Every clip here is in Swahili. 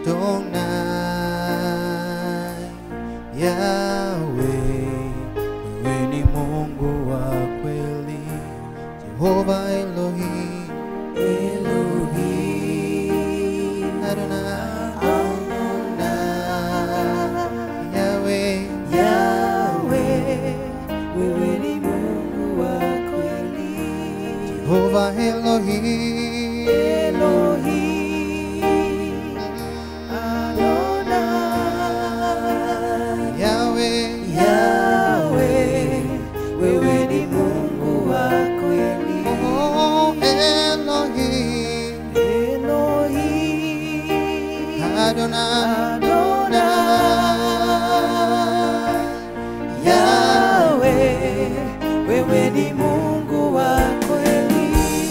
Adonai, Yahweh, wewe ni Mungu wa kweli, Jehova Elohim, Elohim, Adonai, Adonai, Yahweh, Yahweh, wewe ni Mungu wa kweli. Jehova Elohim, Elohim, Adonai, Yahweh, Yahweh, wewe ni Mungu wa kweli. oh Elohim, Elohim, Adonai, Adonai, Yahweh, wewe ni Mungu wa kweli.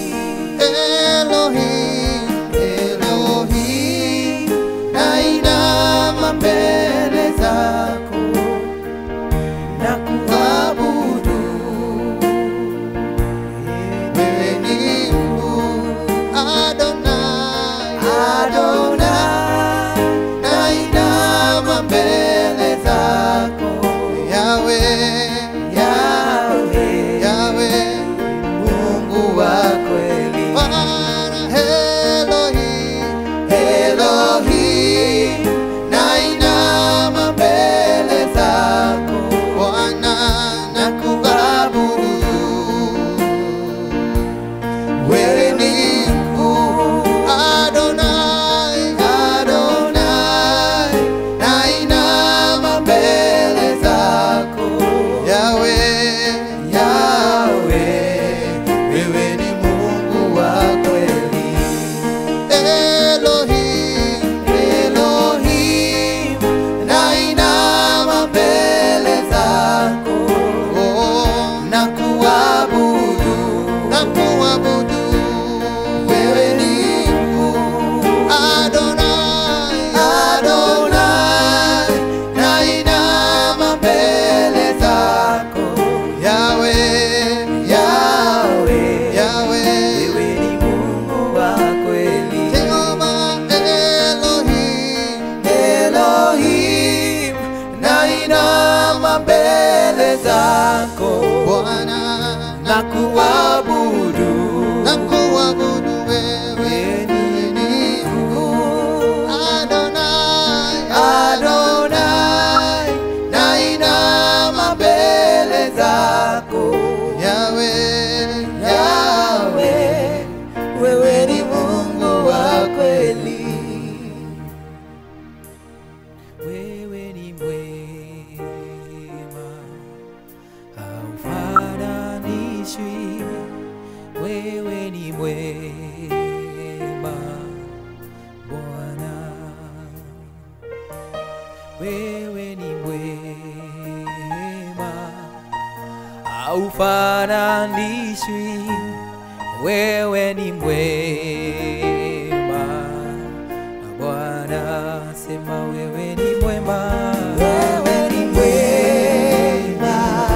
Elohim, Elohim, nainama mbele zako na kuabudu wewe ni Mungu Adonai, Adonai, nainama mbele zako Yahweh, Yahweh, Yahweh, Mungu wa wa kweli. Bwana Elohim, Elohim, nainama mbele zako Bwana na kuabudu wewe ni mkuu Adonai, Adonai, nainama mbele zako Yahweh, Yahweh, wewe ni Mungu wa kweli Elohim, Elohim, nainama mbele zako oh, na kuabudu, na kuabudu wewe ni mkuu Adonai, Adonai, nainama mbele zako Yahweh, Yahweh, Yahweh, wewe ni Mungu wa kweli. Jehova Elohim, Elohim, nainama mbele zako Bwana na kuabudu na kuabudu wewe ni mkuu Adonai, Adonai, nainama mbele zako Yahweh, Yahweh, wewe ni Mungu wa kweli. Wewe ni mwema, haufananishwi. Wewe ni mwema, Bwana. Wewe ni mwema, haufananishwi. Wewe ni mwema, Bwana. Sema wewe ni mwema, wewe ni mwema,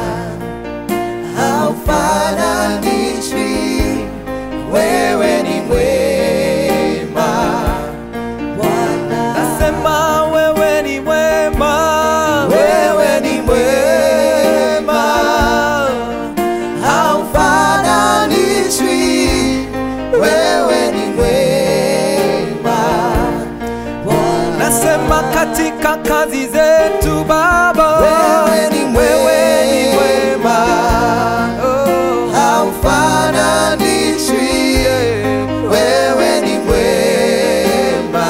haufananishwi wewe ni mwema Bwana. Nasema wewe ni mwema, wewe ni mwema haufananishwi wewe ni mwema nasema katika kazi zetu Baba, Wewe ni wewe ni mwema. mwema, oh, haufananishwi wewe ni mwema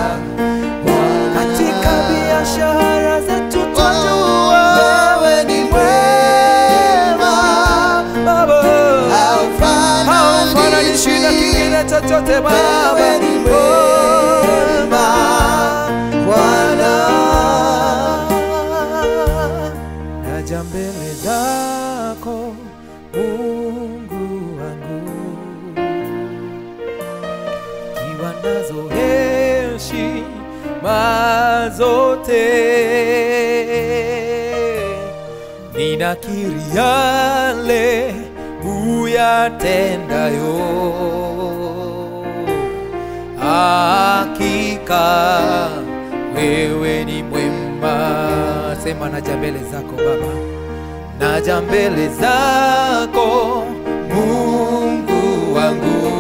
katika biashara zetu twajua wewe ni mwema Baba, haufananishwi haufananishwi na kingine chochote Baba, wewe ni mwema Bwana naja mbele zako Mungu wangu, kiwa nazo heshima zote, ninakiri yale uyatendayo, hakika hakika wewe ni mwema. Sema naja mbele zako Baba, naja mbele zako Mungu wangu,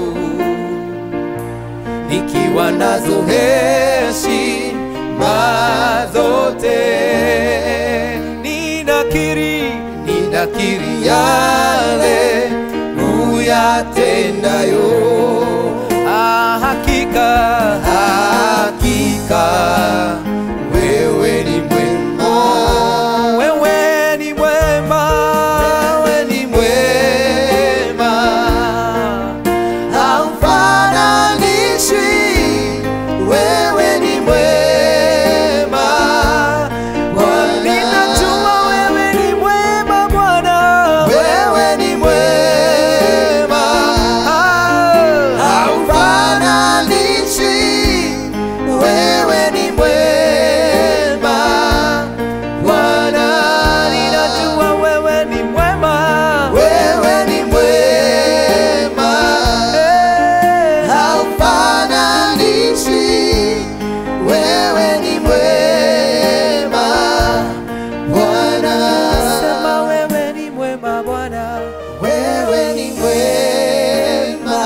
nikiwa nazo heshima zote, ninakiri, ninakiri yale uyatendayo. Ah, hakika, hakika wewe ni mwema, wewe ni mwema, wewe ni mwema, haufananishwi, wewe ni mwema Bwana. ninajua wewe ni mwema Bwana, Wewe ni mwema, haufananishwi, wewe ni mwema Bwana. ninajua wewe ni mwema, Wewe ni mwema, haufananishwi, wewe ni mwema Bwana. sema wewe ni mwema Bwana. Wewe ni mwema,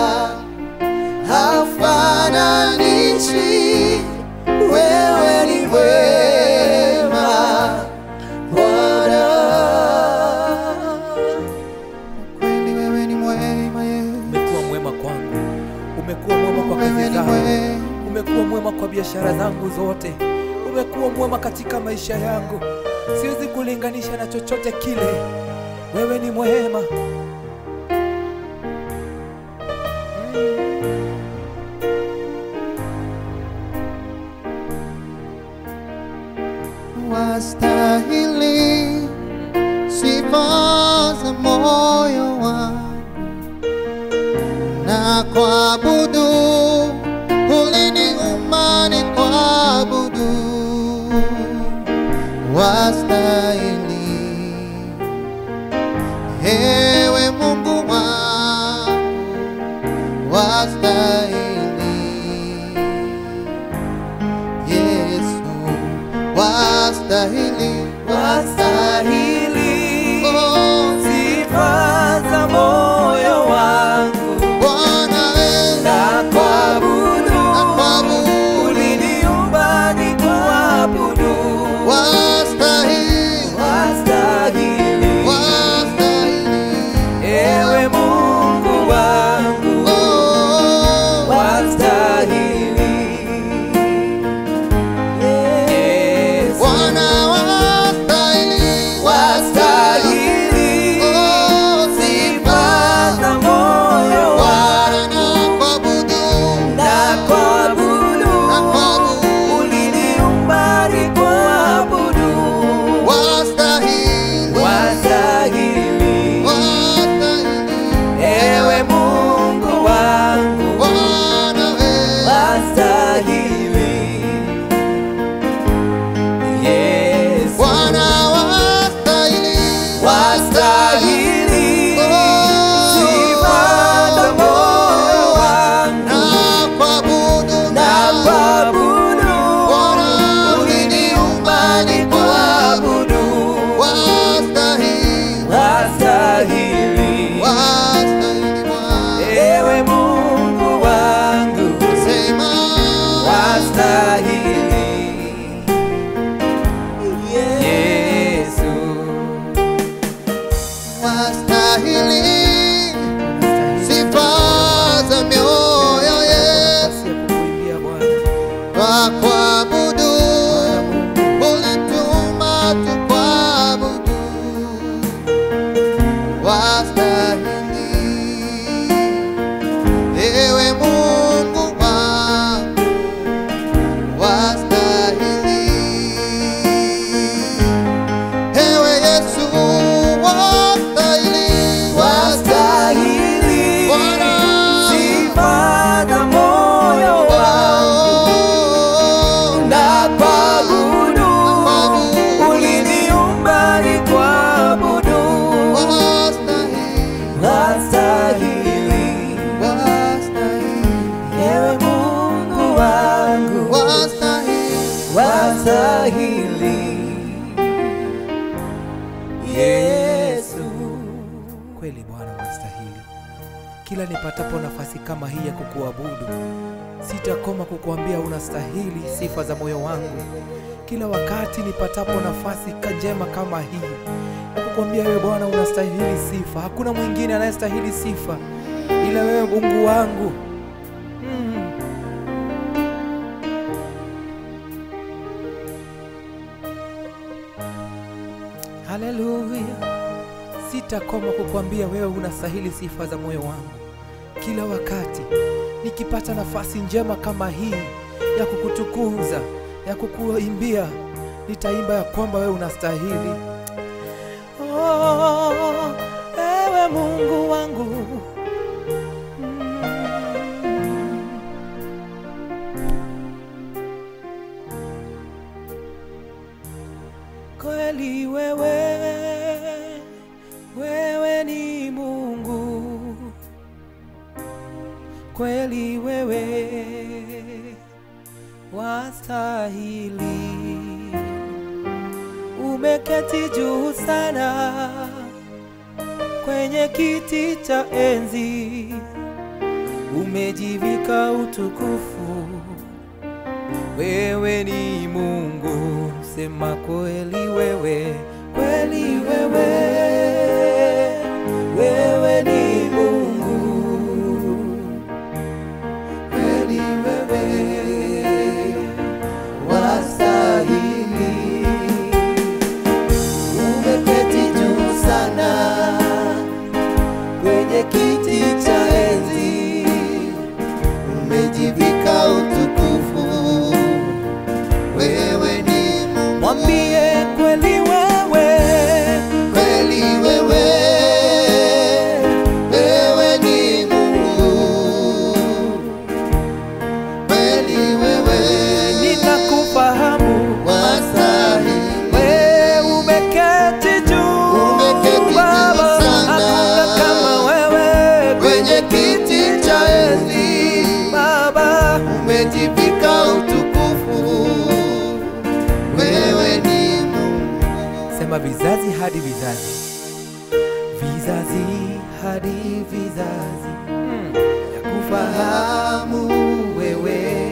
haufananishwi, wewe ni mwema Bwana. Kweli wewe ni mwema, Yesu. Umekuwa mwema kwangu, umekuwa mwema kwa Wewe kazi ni zangu, mwema. umekuwa mwema kwa biashara zangu zote, umekuwa mwema katika maisha yangu. Siwezi kulinganisha na chochote kile. Wewe ni mwema. wastahili sifa za moyo wangu na kuabudu, uliniumba ni kuabudu, wastahili ewe Mungu wangu, wastahili Yesu wastahili, Wastahili Oh, sifa za moyo wangu Bwana wewe, na kuabudu, nakuabudu. uliniumba ni kuabudu. wastahili, wastahili Yesu. Kweli Bwana unastahili. Kila nipatapo nafasi kama hii ya kukuabudu, sitakoma kukuambia unastahili sifa za moyo wangu. Kila wakati nipatapo nafasi ka- njema kama hii ya kukuambia wewe Bwana unastahili sifa, hakuna mwingine anayestahili sifa ila wewe Mungu wangu. Mm. Haleluya. Sitakoma kukwambia wewe unastahili sifa za moyo wangu. Kila wakati nikipata nafasi njema kama hii ya kukutukuza, ya kukuimbia, nitaimba ya kwamba wewe unastahili. Oh, ewe Mungu wangu. Mm. Kweli wewe, wewe ni Mungu. Kweli wewe wastahili. Umeketi juu sana kwenye kiti cha enzi, umejivika utukufu wewe ni Mungu, sema kweli wewe, kweli wewe, wewe ni Mungu, kweli wewe wastahili. Umeketi juu sana kwenye kiti cha enzi, umejivika utukufu. Wewe ni Mungu, Mwambie kweli wewe, kweli wewe, wewe ni Mungu, kweli wewe ninakufahamu wastahili. wewe umeketi juu, Umeketi juu Baba, sana. hakuna kama wewe kwenye kiti cha enzi Baba. umejivika utukufu. Wewe ni Mungu, Sema vizazi hadi vizazi, vizazi hadi vizazi, mm. ya kufahamu wewe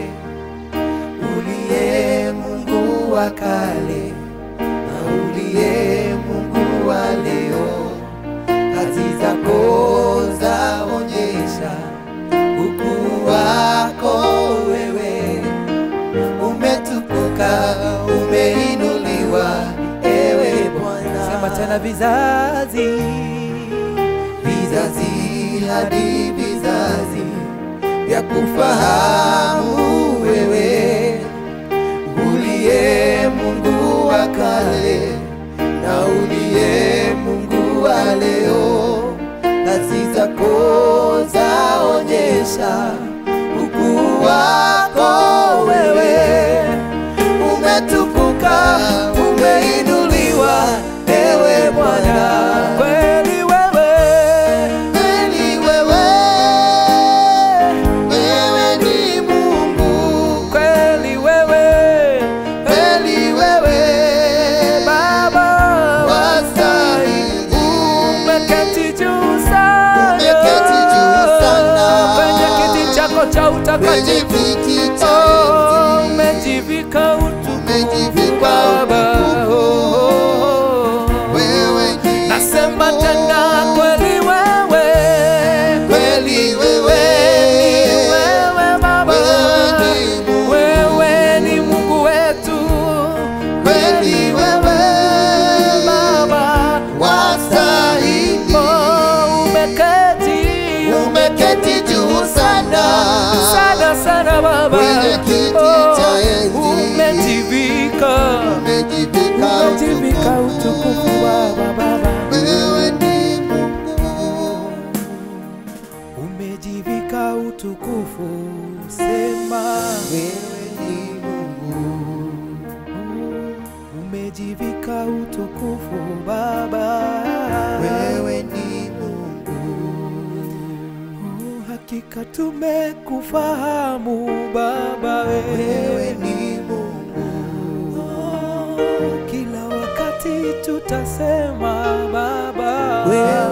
uliye Mungu wa kale na uliye Mungu wa leo. Kazi zako zaonyesha ukuu wako wewe umetukuka, umeinuliwa, ewe Bwana. Sema tena vizazi, vizazi hadi vizazi vya kufahamu wewe uliye Mungu wa kale na uliye Mungu wa leo. Kazi zako zaonyesha ukuu wako wewe umetukuka, umeinuliwa, ewe Bwana. kweli wewe, Kweli wewe, wewe ni Mungu. kweli wewe, Kweli wewe, Baba wastahili. umeketi juu sana, Umeketi juu sana. kwenye kiti chako cha Kwenye utakatifu kiti cha Oh, enzi, umejivika utukufu umejivika Baba. utukufu. Oh, Wewe ni nasema Mungu. tena kweli wewe, Kweli wewe, ni wewe Baba, Wewe ni Mungu. wewe ni Mungu wetu, kweli wewe, Baba, wastahili. oh, umeketi Umeketi juu sana sana sana Baba, Kwenye kiti cha enzi. umejivika umejivika umejivika utukufu Baba, Baba. Wewe ni Mungu, umejivika utukufu, sema wewe ni Mungu, umejivika utukufu Baba, wewe ni Mungu, Oh, hakika tumekufahamu Baba, wewe wewe ni Mungu, Oh, tutasema Baba, wewe